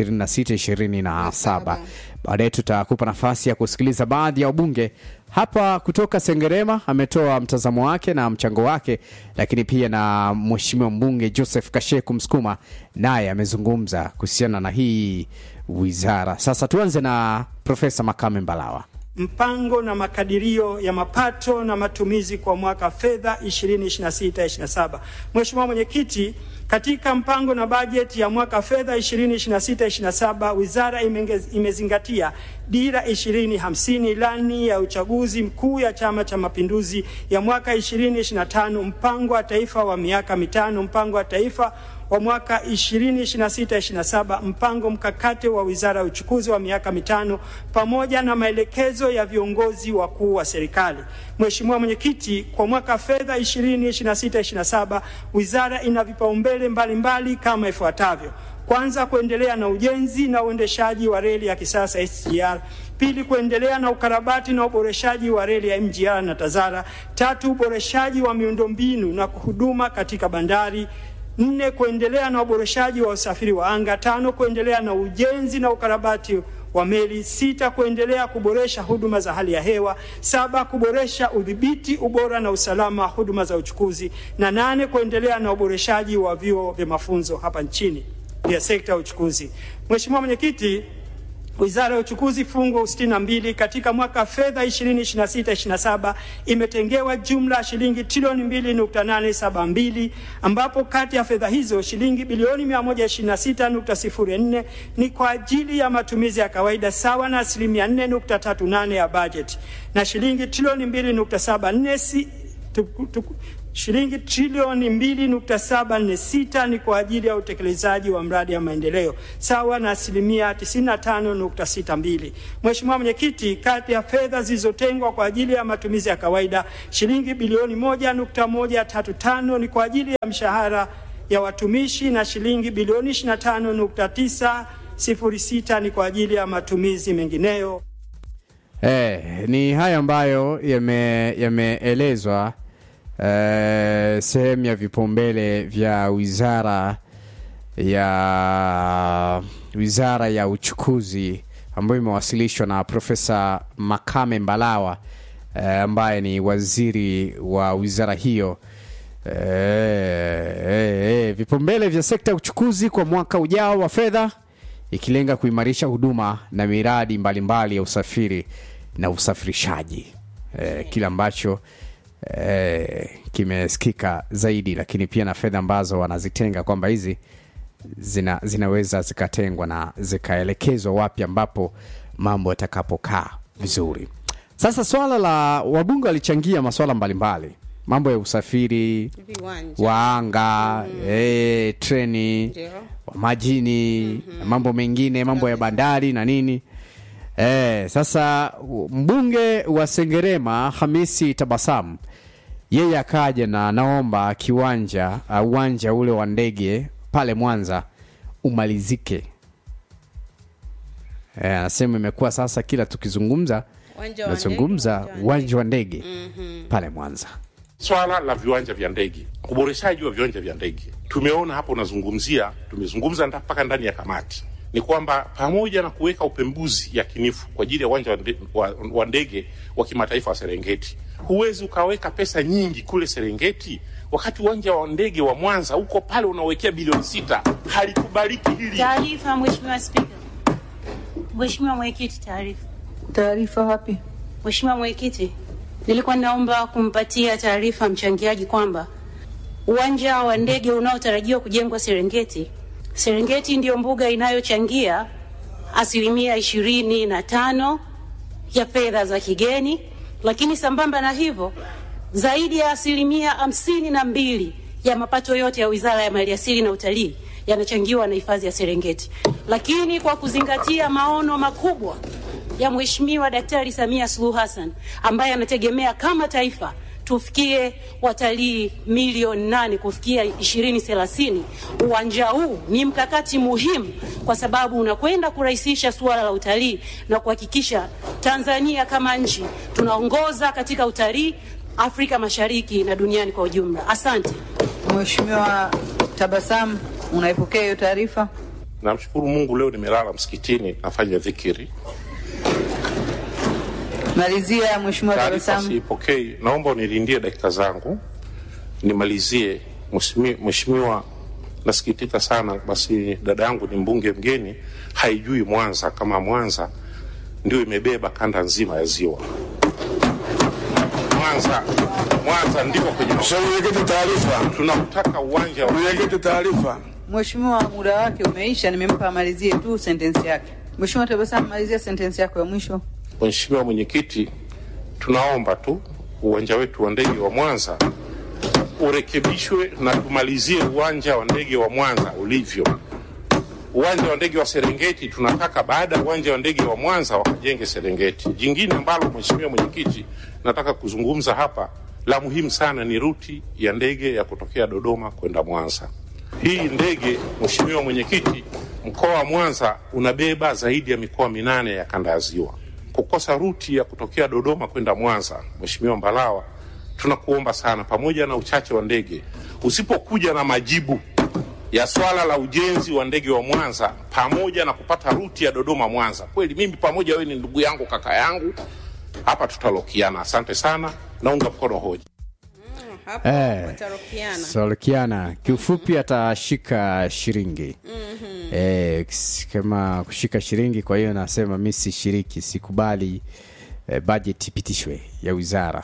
2026 27 baadaye tutakupa nafasi ya kusikiliza baadhi ya wabunge hapa kutoka sengerema ametoa mtazamo wake na mchango wake lakini pia na mheshimiwa mbunge joseph kasheku msukuma naye amezungumza kuhusiana na hii wizara sasa tuanze na profesa makame mbalawa mpango na makadirio ya mapato na matumizi kwa mwaka fedha 2026/27. Mheshimiwa Mwenyekiti, katika mpango na bajeti ya mwaka fedha 2026/27 wizara imengez- imezingatia dira 2050 ilani ya uchaguzi mkuu ya Chama cha Mapinduzi ya mwaka 2025 mpango wa taifa wa miaka mitano mpango wa taifa wa mwaka 2026-27 mpango mkakati wa Wizara ya Uchukuzi wa miaka mitano pamoja na maelekezo ya viongozi wakuu wa serikali. Mheshimiwa Mwenyekiti, kwa mwaka fedha 2026-27 wizara ina vipaumbele mbalimbali kama ifuatavyo: kwanza, kuendelea na ujenzi na uendeshaji wa reli ya kisasa SGR. Pili, kuendelea na ukarabati na uboreshaji wa reli ya MGR na Tazara. Tatu, uboreshaji wa miundombinu na huduma katika bandari. Nne, kuendelea na uboreshaji wa usafiri wa anga. Tano, kuendelea na ujenzi na ukarabati wa meli. Sita, kuendelea kuboresha huduma za hali ya hewa. Saba, kuboresha udhibiti, ubora na usalama wa huduma za uchukuzi. Na nane, kuendelea na uboreshaji wa vyuo vya mafunzo hapa nchini vya sekta ya uchukuzi. Mheshimiwa Mwenyekiti, Wizara ya Uchukuzi fungu 62 katika mwaka fedha 2026/27 imetengewa jumla ya shilingi trilioni 2.872 ambapo kati ya fedha hizo shilingi bilioni 126.04 ni kwa ajili ya matumizi ya kawaida sawa na asilimia 4.38 ya bajeti na shilingi trilioni 2.74 si, tuku, tuku, shilingi trilioni 2.746 ni kwa ajili ya utekelezaji wa mradi ya maendeleo sawa na asilimia 95.62. Mheshimiwa Mwenyekiti, kati ya fedha zilizotengwa kwa ajili ya matumizi ya kawaida shilingi bilioni 1.135 ni kwa ajili ya mshahara ya watumishi na shilingi bilioni 25.906 ni kwa ajili ya matumizi mengineyo. Eh, ni haya ambayo yame- yameelezwa eh, sehemu ya vipaumbele vya wizara ya wizara ya uchukuzi ambayo imewasilishwa na Profesa Makame Mbalawa eh, ambaye ni waziri wa wizara hiyo. Eh, eh, eh, vipaumbele vya sekta ya uchukuzi kwa mwaka ujao wa fedha ikilenga kuimarisha huduma na miradi mbalimbali ya usafiri na usafirishaji eh, kile ambacho eh, kimesikika zaidi, lakini pia na fedha ambazo wanazitenga kwamba hizi zina, zinaweza zikatengwa na zikaelekezwa wapi ambapo mambo yatakapokaa vizuri. Sasa swala la wabunge walichangia masuala mbalimbali, mambo ya usafiri Viwanja. wa anga eh, treni Ndio. wa majini na mambo mengine, mambo ya bandari na nini. Eh, sasa u- mbunge wa Sengerema Hamisi Tabasamu yeye akaja na naomba kiwanja uh, uwanja ule wa ndege pale Mwanza umalizike. Eh, anasema imekuwa sasa kila tukizungumza Uwanja wa tunazungumza ndege, uwanja wa ndege Mhm. pale Mwanza. Swala la viwanja vya ndege, uboreshaji wa viwanja vya ndege, tumeona hapo, unazungumzia, tumezungumza nda- mpaka ndani ya kamati, ni kwamba pamoja na kuweka upembuzi yakinifu kwa ajili ya uwanja wa nde- wa- wa ndege wa kimataifa wa Serengeti, huwezi ukaweka pesa nyingi kule Serengeti wakati uwanja wa ndege wa Mwanza uko pale unawekea bilioni sita. Halikubaliki hili. Taarifa, Mheshimiwa Spika. Mheshimiwa Mwenyekiti, taarifa. Taarifa wapi? Mheshimiwa Mwenyekiti, nilikuwa naomba kumpatia taarifa mchangiaji kwamba uwanja wa ndege unaotarajiwa kujengwa Serengeti, Serengeti ndiyo mbuga inayochangia asilimia ishirini na tano ya fedha za kigeni, lakini sambamba na hivyo zaidi ya asilimia hamsini na mbili ya mapato yote ya Wizara ya Maliasili na Utalii yanachangiwa na hifadhi ya Serengeti. Lakini kwa kuzingatia maono makubwa ya Mheshimiwa Daktari Samia Suluhu Hassan ambaye anategemea kama taifa tufikie watalii milioni nane kufikia ishirini thelathini. Uwanja huu ni mkakati muhimu kwa sababu unakwenda kurahisisha suala la utalii na kuhakikisha Tanzania kama nchi tunaongoza katika utalii Afrika Mashariki na duniani kwa ujumla. Asante. Mheshimiwa Tabasamu, unaipokea hiyo taarifa? Namshukuru Mungu, leo nimelala msikitini nafanya dhikiri. Malizia Mheshimiwa Taarifa Tabasamu. siipokei, naomba unilindie dakika zangu nimalizie. Mheshimi- Mheshimiwa, nasikitika sana, basi dada yangu ni mbunge mgeni, haijui Mwanza kama Mwanza ndio imebeba kanda nzima ya ziwa. Mwanza, Mwanza ndiko kwenye Mwenyekiti, taarifa. Tunautaka uwanja wa Mwenyekiti, taarifa. Mheshimiwa, muda wake umeisha, nimempa amalizie tu sentensi yake. Mheshimiwa Tabasamu, malizia sentensi yako ya mwisho. Mheshimiwa Mwenyekiti, tunaomba tu uwanja wetu wa ndege wa Mwanza urekebishwe na tumalizie uwanja wa ndege wa Mwanza ulivyo. Uwanja wa ndege wa Serengeti tunataka baada ya uwanja wa ndege wa Mwanza wakajenge Serengeti. Jingine ambalo Mheshimiwa Mwenyekiti nataka kuzungumza hapa la muhimu sana ni ruti ya ndege ya kutokea Dodoma kwenda Mwanza. Hii ndege Mheshimiwa Mwenyekiti, mkoa wa Mwanza unabeba zaidi ya mikoa minane ya kanda ya Ziwa. Kukosa ruti ya kutokea Dodoma kwenda Mwanza, Mheshimiwa Mbalawa, tunakuomba sana, pamoja na uchache wa ndege, usipokuja na majibu ya swala la ujenzi wa ndege wa Mwanza pamoja na kupata ruti ya Dodoma Mwanza, kweli mimi pamoja, wewe ni ndugu yangu, kaka yangu, hapa tutalokiana. Asante sana, naunga mkono hoja. Hapo Eh, watarokiana. Solokiana kiufupi atashika shilingi eh, kis- kama kushika shilingi. Kwa hiyo nasema mi sishiriki, sikubali eh, bajeti ipitishwe ya wizara.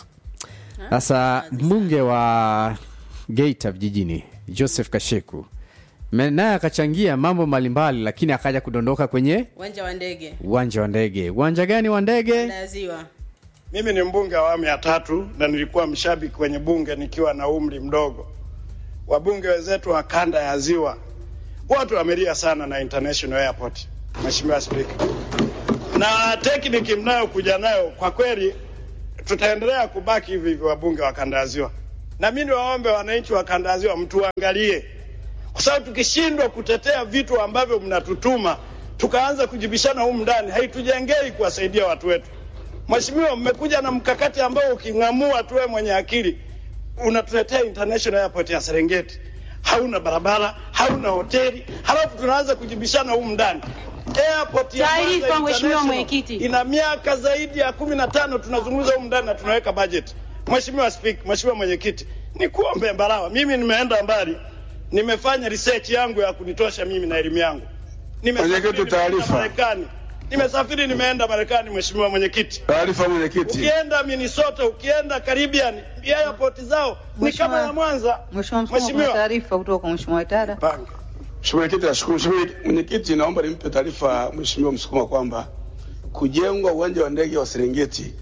Sasa mbunge wa Geita vijijini Joseph Kasheku me- naye akachangia mambo mbalimbali, lakini akaja kudondoka kwenye Uwanja wa ndege uwanja wa ndege. Uwanja gani wa ndege? na ziwa. Mimi ni mbunge wa awamu ya tatu na nilikuwa mshabiki kwenye bunge nikiwa na umri mdogo. Wabunge wenzetu wa kanda ya Ziwa wote wamelia sana na International Airport, Mheshimiwa Spika, na tekniki mnayokuja nayo kwa kweli tutaendelea kubaki hivi hivi, wabunge wa kanda ya Ziwa, na mimi niwaombe wananchi wa kanda ya Ziwa mtuangalie, kwa sababu tukishindwa kutetea vitu ambavyo mnatutuma tukaanza kujibishana humu ndani, haitujengei kuwasaidia watu wetu. Mheshimiwa, mmekuja na mkakati ambao uking'amua tu wewe mwenye akili unatuletea international airport ya Serengeti, hauna barabara, hauna hoteli, halafu tunaanza kujibishana humu ndani. Airport ya Taarifa, Mwanza Mheshimiwa International Mwenyekiti. ina miaka zaidi ya kumi na tano tunazungumza humu ndani na tunaweka budget. Mheshimiwa Speaker, Mheshimiwa Mwenyekiti, nikuombe Mbarawa, mimi nimeenda mbali, nimefanya research yangu ya kunitosha mimi na elimu yangu. Nimesafiri, Mwenyekiti, nimeenda taarifa. Marekani, nimesafiri, nimeenda Marekani, Mheshimiwa Mwenyekiti. Taarifa mwenyekiti. Ukienda Minnesota, ukienda Caribbean, airport zao ni kama ya Mwanza. Mheshimiwa Msukuma, kuna Mheshimiwa. taarifa kutoka kwa Mheshimiwa Itara. Mheshimiwa Mwenyekiti, nashukuru. Mheshimiwa Mwenyekiti, naomba nimpe taarifa Mheshimiwa Msukuma kwamba kujengwa uwanja wa ndege wa Serengeti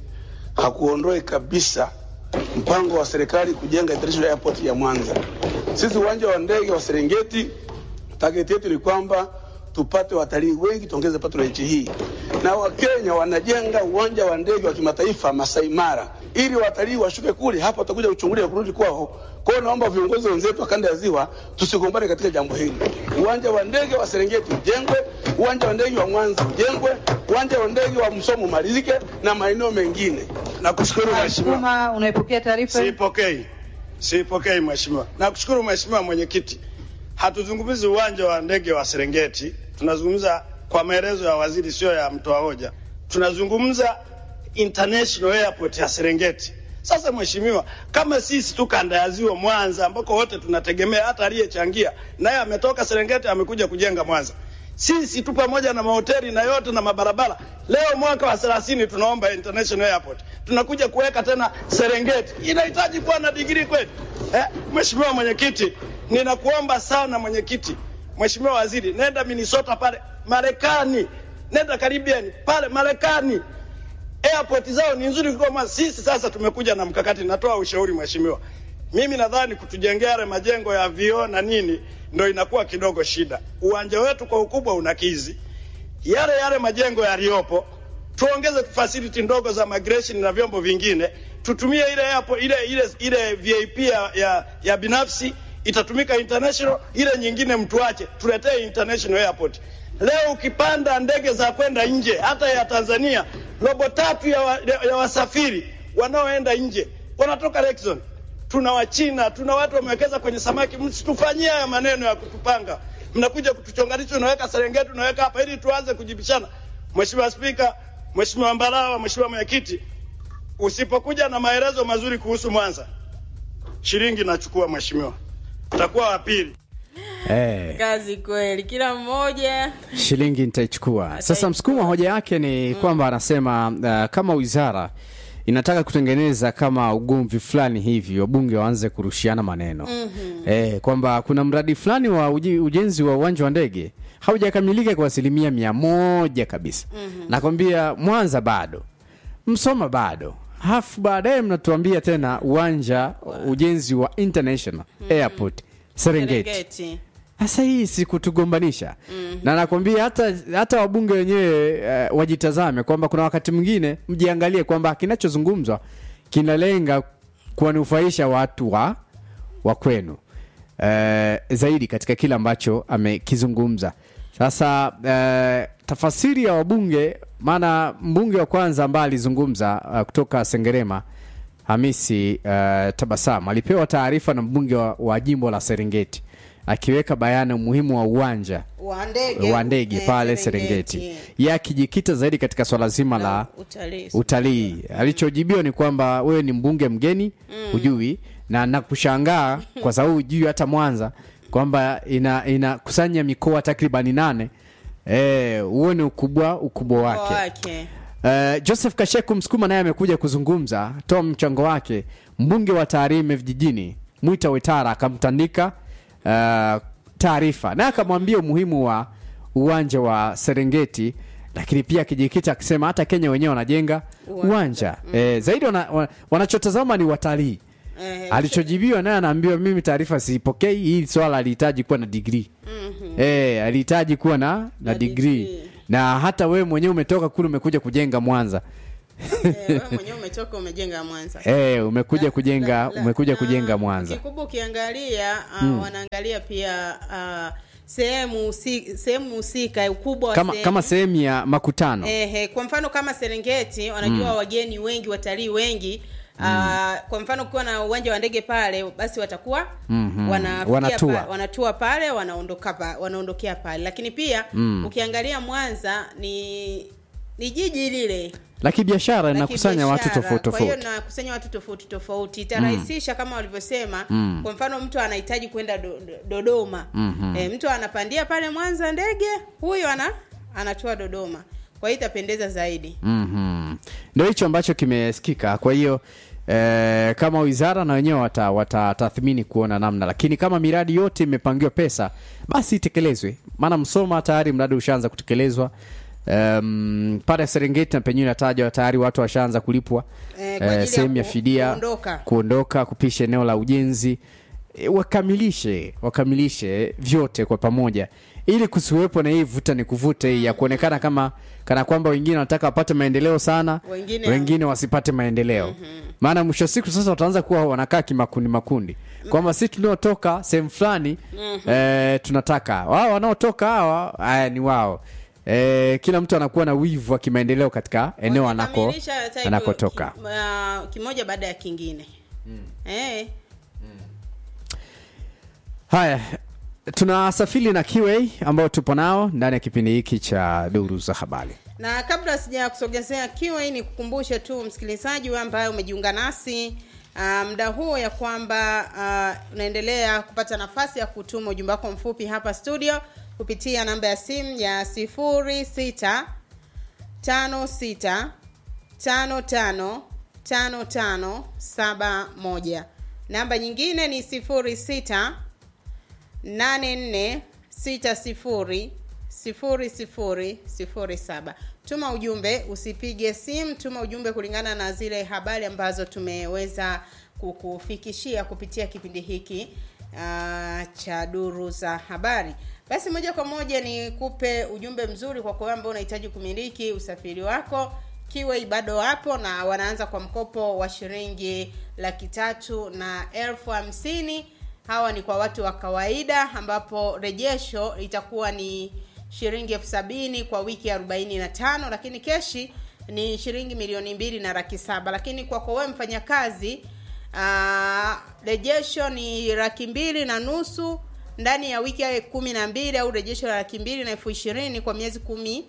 hakuondoi kabisa mpango wa serikali kujenga international airport ya Mwanza. Sisi uwanja wa ndege wa Serengeti, target yetu ni kwamba tupate watalii wengi, tuongeze pato la nchi hii, na Wakenya wanajenga uwanja wa ndege wa kimataifa Masai Mara ili watalii washuke kule, hapa watakuja kuchungulia kurudi kwao. Kwa hiyo naomba viongozi wenzetu wa kanda ya Ziwa tusigombane katika jambo hili. Uwanja wa ndege wa Serengeti ujengwe, uwanja wa ndege wa Mwanza ujengwe, uwanja wa ndege wa Msomo umalizike na maeneo mengine. Nakushukuru mheshimiwa. Sukuma, unaipokea taarifa hii? Siipokei, siipokei mheshimiwa. Nakushukuru mheshimiwa mwenyekiti. Hatuzungumzi uwanja wa ndege wa Serengeti, tunazungumza kwa maelezo ya waziri, sio ya mtoa hoja. Tunazungumza international airport ya Serengeti. Sasa mheshimiwa, kama sisi tu kanda ya ziwa Mwanza, ambako wote tunategemea, hata aliyechangia naye ametoka Serengeti amekuja kujenga Mwanza, sisi tu pamoja na mahoteli na yote na mabarabara, leo mwaka wa 30 tunaomba international airport, tunakuja kuweka tena Serengeti. Inahitaji kuwa na digrii kweli eh? Mheshimiwa mwenyekiti, ninakuomba sana mwenyekiti, mheshimiwa waziri, nenda Minnesota pale Marekani, nenda Caribbean pale Marekani, airport zao ni nzuri kuliko Mwanza. Sisi sasa tumekuja na mkakati, natoa ushauri mheshimiwa, mimi nadhani kutujengea yale majengo ya vioo na nini ndo inakuwa kidogo shida. Uwanja wetu kwa ukubwa unakizi yale yale majengo yaliyopo, tuongeze facility ndogo za migration na vyombo vingine, tutumie ile hapo ile ile ile VIP ya, ya, ya binafsi itatumika international, ile nyingine mtuache, tuletee international airport. Leo ukipanda ndege za kwenda nje hata ya Tanzania, robo tatu ya, wa, ya wasafiri wanaoenda nje wanatoka Lexon. Tuna Wachina, tuna watu wamewekeza kwenye samaki. Msitufanyie haya maneno ya kutupanga, mnakuja kutuchonganisha, unaweka Serengeti, unaweka hapa ili tuanze kujibishana. Mheshimiwa Spika, Mheshimiwa Mbarawa, Mheshimiwa Mwenyekiti, usipokuja na maelezo mazuri kuhusu Mwanza, shilingi nachukua mheshimiwa, utakuwa wa pili. Eh. kazi kweli kila mmoja shilingi nitaichukua. Sasa msukumo wa hoja yake ni kwamba anasema uh, kama wizara inataka kutengeneza kama ugomvi fulani hivi, wabunge waanze kurushiana maneno Mhm. eh, kwamba kuna mradi fulani wa uji, ujenzi wa uwanja wa ndege haujakamilika kwa asilimia mia moja kabisa. Nakwambia Mwanza bado, Msoma bado, halafu baadaye mnatuambia tena uwanja ujenzi wa international airport Serengeti. Serengeti. Sasa hii si kutugombanisha na nakwambia hata, hata wabunge wenyewe uh, wajitazame kwamba kuna wakati mwingine mjiangalie kwamba kinachozungumzwa kinalenga kuwanufaisha watu wa, wa kwenu uh, zaidi katika kile ambacho amekizungumza. Sasa uh, tafasiri ya wabunge, maana mbunge wa kwanza ambaye alizungumza uh, kutoka Sengerema Hamisi uh, Tabasamu alipewa taarifa na mbunge wa, wa jimbo la Serengeti akiweka bayana umuhimu wa uwanja wa ndege wa ndege eh, pale Serengeti, yeye akijikita zaidi katika swala zima la utalii utalii. Alichojibiwa ni kwamba wewe ni mbunge mgeni hujui, na nakushangaa kwa sababu hujui hata Mwanza kwamba ina inakusanya mikoa takribani nane. Eh, huo ni ukubwa ukubwa wake. wake Uh, Joseph Kasheku Msukuma naye amekuja kuzungumza, toa mchango wake. Mbunge wa Tarime vijijini Mwita Wetara akamtandika uh, taarifa naye akamwambia umuhimu wa uwanja wa Serengeti, lakini pia akijikita akisema hata Kenya wenyewe wanajenga uwanja eh, zaidi wana, wana, wanachotazama ni watalii. Eh, Alichojibiwa naye anaambiwa mimi taarifa siipokei, hii swala alihitaji kuwa na digrii eh, alihitaji kuwa na, na digrii na hata wewe mwenyewe umetoka kule umekuja kujenga Mwanza Eh, wewe mwenyewe umetoka umejenga Mwanza eh, umekuja kujenga umekuja kujenga Mwanza kikubwa ukiangalia uh, Mm. wanaangalia pia uh, sehemu husi- sehemu husika ukubwa wa kama, sehemu. kama sehemu ya makutano Ehe, kwa mfano kama Serengeti wanajua Mm. wageni wengi watalii wengi Uh, kwa mfano ukiwa na uwanja wa ndege pale basi watakuwa Mhm. wanafikia Wanatua. pa, wanatua pale wanaondoka pa, wanaondokea pale lakini pia Mm. ukiangalia Mwanza ni ni jiji lile la kibiashara la linakusanya watu kibiashara. tofauti Kwa hiyo tofauti nakusanya watu tofauti tofauti itarahisisha kama walivyosema Mm. kwa mfano mtu anahitaji kwenda do, do, Dodoma Mhm. e, mtu anapandia pale Mwanza ndege huyu ana anatua Dodoma kwa hiyo itapendeza zaidi Mhm. Ndio hicho ambacho kimesikika. Kwa hiyo eh, kama wizara na wenyewe wata- watatathmini kuona namna, lakini kama miradi yote imepangiwa pesa, basi itekelezwe. Maana Msoma tayari mradi ushaanza kutekelezwa um, pale serengeti na penyewe inatajwa tayari watu washaanza kulipwa Eh, kwa ajili ya sehemu ya ku- fidia kuondoka. kuondoka kupisha eneo la ujenzi e, wakamilishe wakamilishe vyote kwa pamoja ili kusiwepo na hii vuta ni kuvute hii ya kuonekana kama kana kwamba wengine wanataka wapate maendeleo sana Wengine- wengine wasipate maendeleo maana mwisho wa siku sasa wataanza kuwa wanakaa kimakundi makundi kwamba sisi tunaotoka sehemu fulani Mhm. eh, tunataka wao wanaotoka hawa haya ni wao eh, kila mtu anakuwa na wivu wa kimaendeleo katika eneo anako Kamilisha hata hivyo anakotoka ki- ah, kimoja baada ya kingine eh, haya tunasafiri na QA ambao tupo nao ndani ya kipindi hiki cha duru za habari na kabla sija kusogezea kiwa ni kukumbushe tu msikilizaji wewe ambaye umejiunga nasi uh, muda huo ya kwamba uh, unaendelea kupata nafasi ya kutuma ujumbe wako mfupi hapa studio kupitia namba ya simu ya sifuri sita tano sita tano tano tano tano saba moja namba nyingine ni sifuri sita nane nne sita sifuri sifuri sifuri sifuri saba tuma ujumbe usipige simu tuma ujumbe kulingana na zile habari ambazo tumeweza kukufikishia kupitia kipindi hiki uh, cha duru za habari basi moja kwa moja ni kupe ujumbe mzuri kwa kwa ambao unahitaji kumiliki usafiri wako kiwei bado wapo na wanaanza kwa mkopo wa shilingi laki tatu na elfu hamsini hawa ni kwa watu wa kawaida ambapo rejesho itakuwa ni shilingi elfu sabini kwa wiki arobaini na tano lakini keshi ni shilingi milioni mbili na laki saba lakini kwa kwa wewe mfanyakazi ah, rejesho ni laki mbili na nusu ndani ya wiki ya kumi na mbili au rejesho la laki mbili na elfu ishirini kwa miezi kumi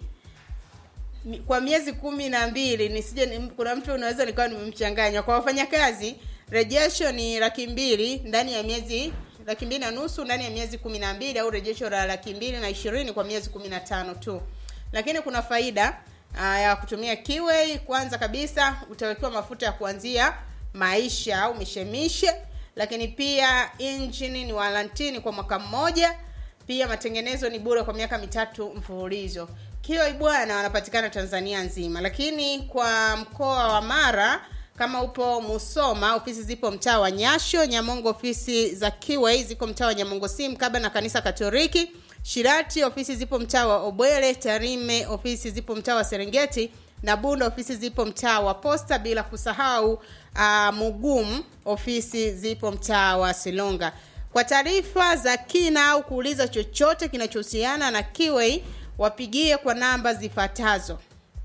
mi- kwa miezi kumi na mbili nisije ni- kuna mtu unaweza nikawa nimemchanganya kwa wafanyakazi rejesho ni laki mbili ndani ya miezi laki mbili na nusu ndani ya miezi kumi na mbili au rejesho la laki mbili na ishirini kwa miezi kumi na tano tu lakini kuna faida uh, ya kutumia kiwei kwanza kabisa utawekewa mafuta ya kuanzia maisha au mishemishe lakini pia injini ni walantini kwa mwaka mmoja pia matengenezo ni bure kwa miaka mitatu mfululizo kioi bwana wanapatikana tanzania nzima lakini kwa mkoa wa mara kama upo musoma ofisi zipo mtaa wa nyasho nyamongo ofisi za kiwei ziko mtaa wa nyamongo si mkaba na kanisa katoliki shirati ofisi zipo mtaa wa obwele tarime ofisi zipo mtaa wa serengeti na bunda ofisi zipo mtaa wa posta bila kusahau uh, mugum ofisi zipo mtaa wa silonga kwa taarifa za kina au kuuliza chochote kinachohusiana na kiwei wapigie kwa namba zifuatazo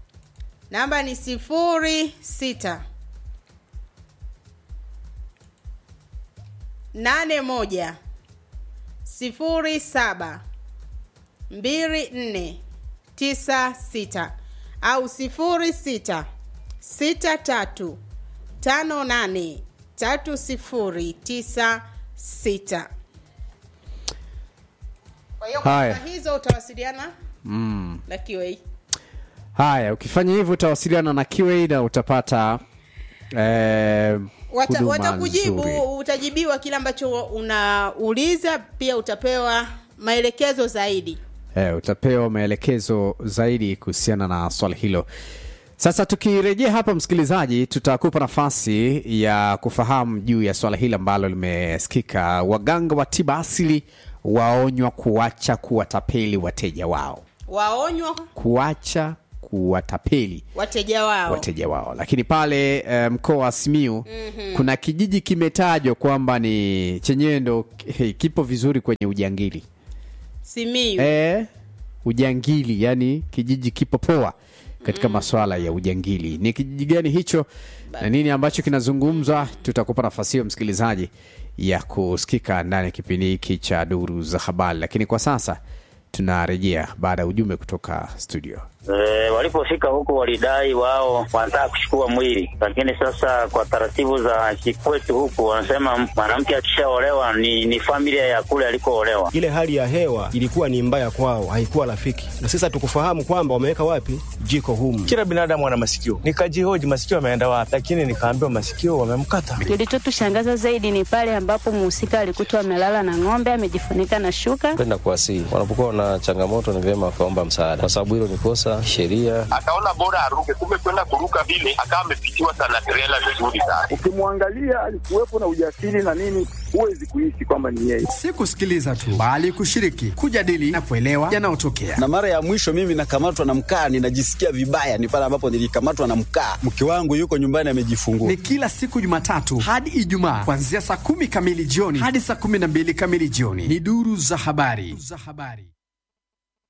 namba ni sifuri sita nane moja sifuri saba mbili nne tisa sita au sifuri sita sita tatu tano nane tatu sifuri tisa sita kwa hiyo Haya. kwa hizo utawasiliana mm. na kiwei haya ukifanya hivyo utawasiliana na QA na utapata eh, Wata, huduma watakujibu nzuri. utajibiwa kile ambacho unauliza pia utapewa maelekezo zaidi eh, utapewa maelekezo zaidi kuhusiana na swala hilo sasa tukirejea hapa msikilizaji tutakupa nafasi ya kufahamu juu ya swala hili ambalo limesikika waganga wa tiba asili waonywa kuacha kuwatapeli wateja wao waonywa kuacha kuwatapeli wateja wao wateja wao lakini pale eh, mkoa wa simiu Mhm. kuna kijiji kimetajwa kwamba ni chenyewe ndo hey, kipo vizuri kwenye ujangili simiu e, ujangili yani kijiji kipo poa katika maswala ya ujangili ni kijiji gani hicho na nini ambacho kinazungumzwa tutakupa nafasi hiyo msikilizaji ya kusikika ndani ya kipindi hiki cha duru za habari lakini kwa sasa tunarejea baada ya ujumbe kutoka studio E, walipofika huko walidai wao wanataka kuchukua mwili, lakini sasa kwa taratibu za kikwetu huku wanasema mwanamke akishaolewa ni, ni familia ya kule alikoolewa. ile hali ya hewa ilikuwa ni mbaya kwao, haikuwa rafiki, na sasa tukufahamu kwamba wameweka wapi jiko humu. Kila binadamu ana masikio. Nikajihoji masikio ameenda wapi, lakini nikaambiwa masikio wamemkata. Kilichotushangaza zaidi ni pale ambapo mhusika alikutwa amelala na ng'ombe amejifunika na shuka. Penda kuwasihi wanapokuwa na changamoto, ni vyema akaomba msaada, kwa sababu hilo ni kosa sheria. akaona bora aruke, kumbe kwenda kuruka vile akawa amepitiwa sana trela vizuri sana. Ukimwangalia alikuwepo na ujasiri na nini, huwezi kuishi kwamba ni yeye. Si kusikiliza tu, bali kushiriki, kujadili na kuelewa yanayotokea. na mara ya mwisho mimi nakamatwa na mkaa, ninajisikia vibaya, ni pale ambapo nilikamatwa na mkaa. Mke wangu yuko nyumbani amejifungua. Ni kila siku Jumatatu hadi Ijumaa kuanzia saa kumi kamili jioni hadi saa kumi na mbili kamili jioni. Ni duru za habari. Za habari.